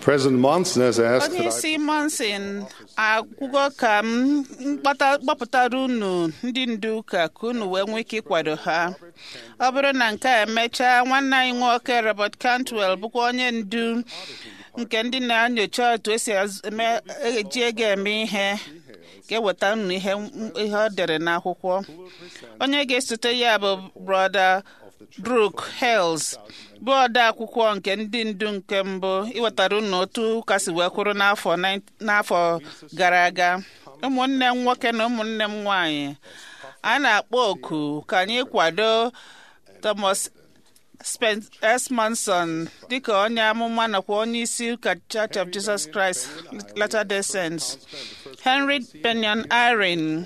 President Monson has asked onye that I isi monsin akwụgo ka m mkpata- gbapụtara unu ndị ndu ụka ka unu wee nwee ike ịkwado ha ọ bụrụ na nke a emechaa nwanne anyị nwoke Robert Cantwell bụkwa onye ndu nke ndị na-enyocha otu esi az- eme- eji ego eme ihe ga-eweta unu ihe ihe ọ dere n'akwụkwọ onye ga-esote ya bụ brọda Brooke Hales bụ ode akwụkwọ nke ndị ndu nke mbụ iwetara unu otu ụka si wee kwụrụ n'afọ 9 n'afọ gara aga ụmụnne m nwoke na ụmụnne m nwanyị a na-akpọ oku ka anyị kwado Thomas Spence S. Manson dịka onye amụma nakwa onye isi ụka Church of Jesus Christ Latter-day Saints Henry Benyon Irene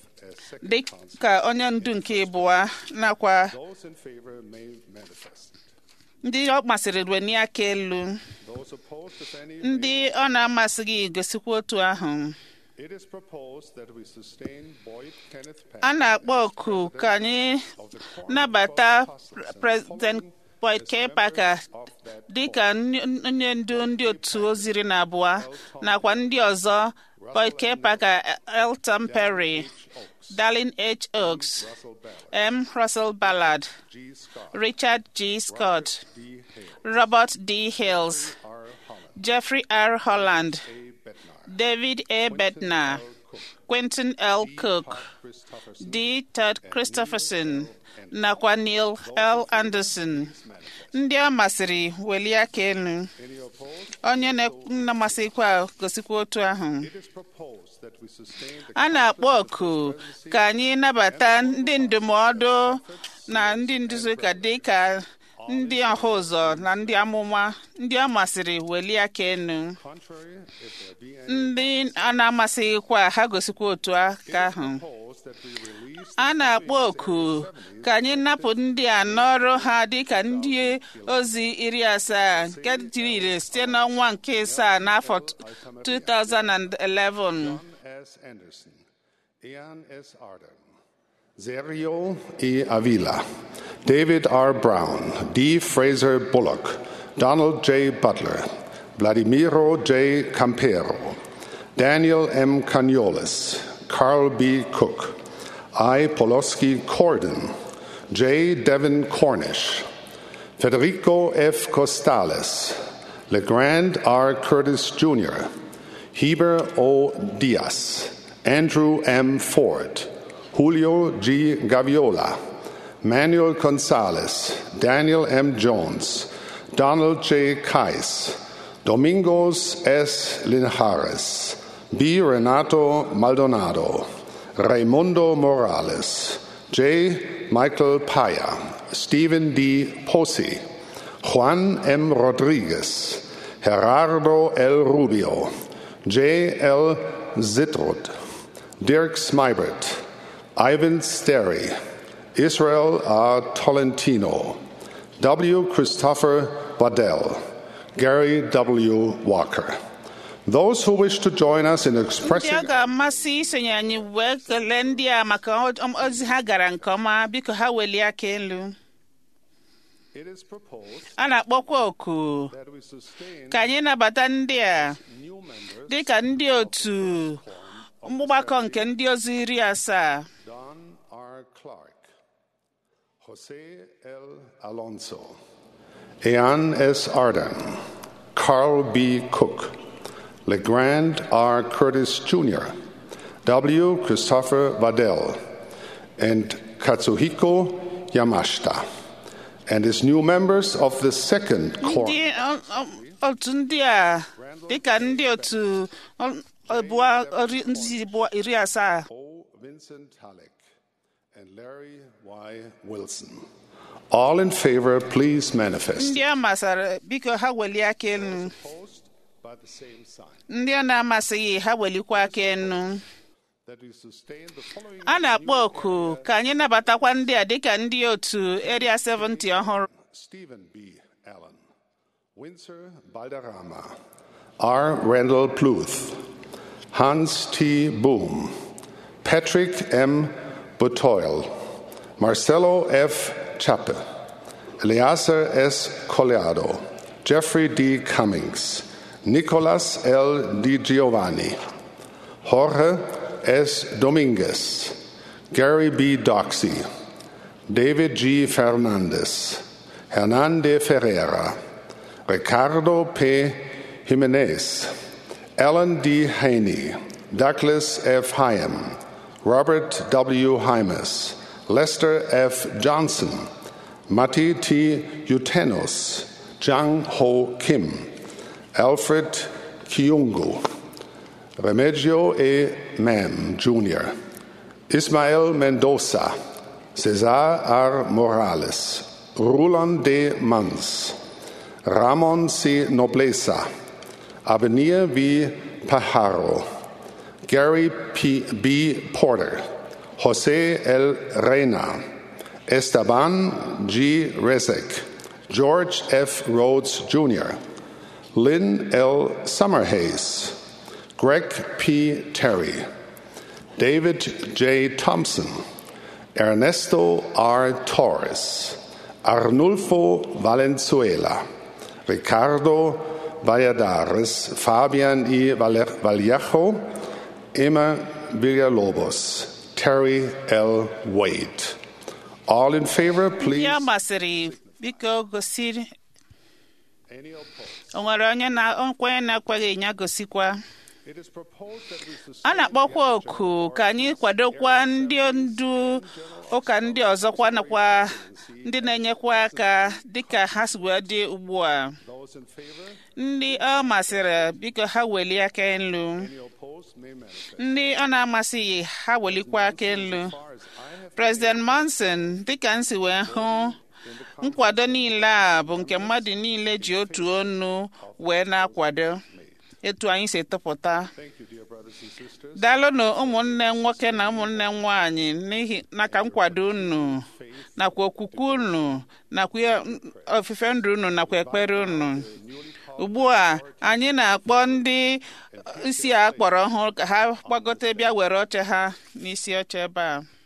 dịka onye ndu nke ịbụa nakwa those in favor may manifest. ndị ọ masịrị rueni aka elu Those opposed, if any, ndị ọ na-amasịghị gosikwa otu ahụ it is proposed that we sustain Boyd Kenneth a Patton na-akpọ oku ka anyị nabata President Boyd K. Parker dịka nny- onye ndu ndị otu oziri na abụọ nakwa ndị ọzọ Boyd K. Parker, Elton Perry, Darlene H. Oaks, M. Russell Ballard, G. Scott, Richard G. Scott, D. Hale, Robert D. Hills, R. Holland, Jeffrey R. Holland, A. Bednar, David A. Bednar, Cook, Quentin L. Cook, Christopherson, D. Todd Christopherson, nakwa Neil L. Anderson. Ndị ọ masịrị welie aka elu. any opposed? Onye na-amasịkwa gosikwa otu ahụ. It is proposed that we sustain the A na-akpọ oku ka anyị nabata ndị ndụmọdụ na ndị nduzi ụka dị ka ndị ọha ụzọ na ndị amụma ndị ọ masịrị welie aka elu. contrary, if there be any, Ndị a na-amasịghịkwa ha gosikwa otu aka ahụ. proposed that we release a na-akpọ oku ka anyị napụ ndị a n'ọrụ ha dịka ndị ozi iri asaa nke jiri ire site n'ọnwa nke asaa n'afọ 2011 John S. Anderson, Ian S. Arden, Sergio E. Avila, David R. Brown, D. Fraser Bullock, Donald J. Butler, Vladimiro J. Campero, Daniel M. Caniolis, Carl B. Cook, I. Poloski Corden, J. Devin Cornish, Federico F. Costales, LeGrand R. Curtis Jr., Heber O. Diaz, Andrew M. Ford, Julio G. Gaviola, Manuel Gonzalez, Daniel M. Jones, Donald J. Kais, Domingos S. Linhares, B. Renato Maldonado, Raimundo Morales, J. Michael Paya, Stephen D. Posi, Juan M. Rodriguez, Gerardo L. Rubio, J. L. Zitrud, Dirk Smybert, Ivan Sterry, Israel R. Tolentino, W. Christopher Waddell, Gary W. Walker. Those who wish to join us in ndị expressing ọ ga-amasị isonye anyị wee kelee ndị a maka o- ozi ha gara nke ọma biko ha welie aka elu it is proposed a na-akpọkwa oku that we sustain ka anyị nabata ndị a new members dịka ndị otu mgbakọ nke ndị ozi iri asaa Don R. Clark, Jose L. Alonso, Ean S. Arden, Carl B. Cook, LeGrand R. Curtis Jr., W. Christopher Waddell, and Katsuhiko Yamashita, and as new members of the second core. ndị ọ- ọ- otu ndị a dịka ndị otu ọ- abụọ ori- ndị abụọ iri asaa O. Vincent Halleck and Larry Y. Wilson. All in favor, please manifest. ndị ọ masịrị biko ha welie aka elu Opposed by the same sign. ndị ọ na-amasịghị ha welikwa aka elu That we sustain the following a na-akpọ oku ka anyị nabatakwa ndị a dịka ndị otu area 70 ọhụrụ Stephen B. Allen, Windsor Balderrama, R. Randall Pluth, Hans T. Boom, Patrick M. Butoil, Marcelo F. Chappe, Eleazar S. Colliado, Jeffrey D. Cummings, Nicolas L. Di Giovanni, Jorge S. Dominguez, Gary B. Doxey, David G. Fernandez, Hernande Ferreira, Ricardo P. Jimenez, Alan D. Haney, Douglas F. Hyam, Robert W. Hymas, Lester F. Johnson, Matti T. Utenos, Jang Ho Kim, Alfred Kiungu, Remigio E. Mam Jr., Ismael Mendoza, Cesar R. Morales, Roland D. Mans, Ramon C. Nobleza, Avenir V. Pajaro, Gary P. B. Porter, Jose L. Reina, Esteban G. Rezek, George F. Rhodes Jr., Lynn L. Summerhays, Greg P. Terry, David J. Thompson, Ernesto R. Torres, Arnulfo Valenzuela, Ricardo Valladares, Fabian I. Vallejo, Emma Villalobos, Terry L. Wade. All in favor, please. ya masịrị biko gosi Any opposed? o nwere onye na nkwenye na-ekweghị ya gosikwa It is proposed that we a sustain na-akpọkwa oku ka anyị kwadokwa ndị ndu ụka ndị ọzọkwa nakwa ndị na-enyekwa aka dịka ha si wee dị ugbu a those in favor. ndị ọ masịrị biko ha welie aka elu Any opposed may manifest. ndị ọ na-amasịghị ha welikwa aka elu As far as I have President Monson dịka m si wee hụ nkwado niile a bụ nke mmadụ niile ji otu onu wee na-akwado etu anyị si tụpụta thank you, dear brothers and sisters. daalụnụ ụmụnne nwoke na ụmụnne nwanyị n'ihi naka nkwado unu nakwa okwukwe unu nakwa ihe- ofufe ndụ unu nakwa ekpere unu ugbu a anyị na-akpọ ndị isi a kpọrọ ọhụrụ ka ha gbagote bịa were oche ha n'isi oche ebe a